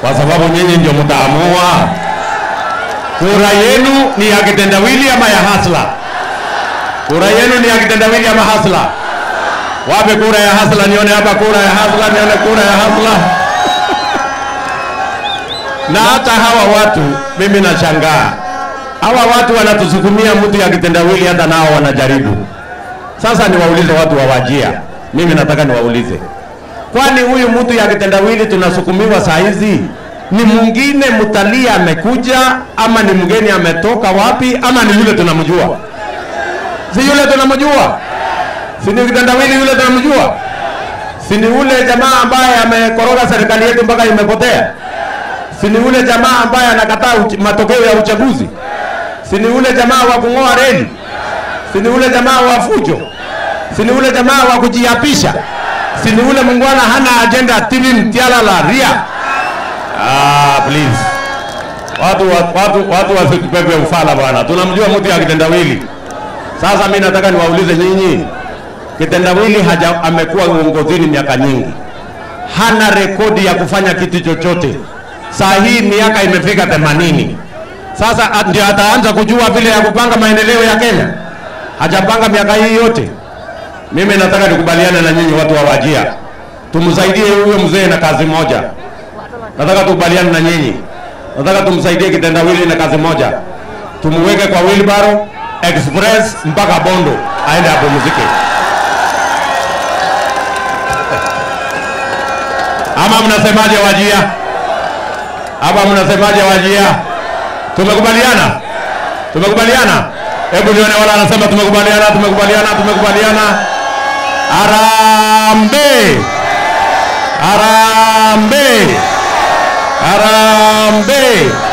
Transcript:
kwa sababu nyinyi ndio mtaamua. Kura yenu ni ya kitendawili ama ya hasla? Kura yenu ni ya kitendawili ama hasla? Wape kura ya hasla, nione hapa kura ya hasla, nione kura ya hasla. Na hata hawa watu mimi nashangaa, hawa watu wanatusukumia mtu ya kitendawili, hata nao wanajaribu. Sasa niwaulize watu wa Wajia, mimi nataka niwaulize, kwani huyu mtu ya kitendawili tunasukumiwa saa hizi ni mwingine mtalii amekuja ama ni mgeni ametoka wapi ama ni yule tunamjua? Si yule tunamjua? Si ni kitendawili yule tunamjua? Si ni yule jamaa ambaye amekoroga serikali yetu mpaka imepotea? Si ni yule jamaa ambaye anakataa uch- matokeo ya uchaguzi? Si ni yule jamaa wa kung'oa reli? Si ni yule jamaa wa fujo? Si ni yule jamaa wa kujiapisha? Si ni yule mungwana hana agenda TV mtialala ria? Ah, please. Watu wa- watu watu wasitupepe ufala bwana. Tunamjua mtu ya kitendawili. Sasa mimi nataka niwaulize nyinyi, kitendawili haja amekuwa uongozini miaka nyingi, hana rekodi ya kufanya kitu chochote. Saa hii miaka imefika themanini. Sasa a- ndio ataanza kujua vile ya kupanga maendeleo ya Kenya. Hajapanga miaka hii yote. Mimi nataka nikubaliane na nyinyi watu wa Wajia, tumsaidie huyo mzee na kazi moja. Nataka tukubaliane na nyinyi, nataka tumsaidie kitendawili na kazi moja, tumuweke kwa wheelbarrow express mpaka Bondo aende apumzike. Ama mnasemaje Wajia? Ama mnasemaje Wajia? Tumekubaliana? Tumekubaliana? Hebu nione wala anasema tumekubaliana, tumekubaliana, tumekubaliana. Harambee! Harambee! Harambee!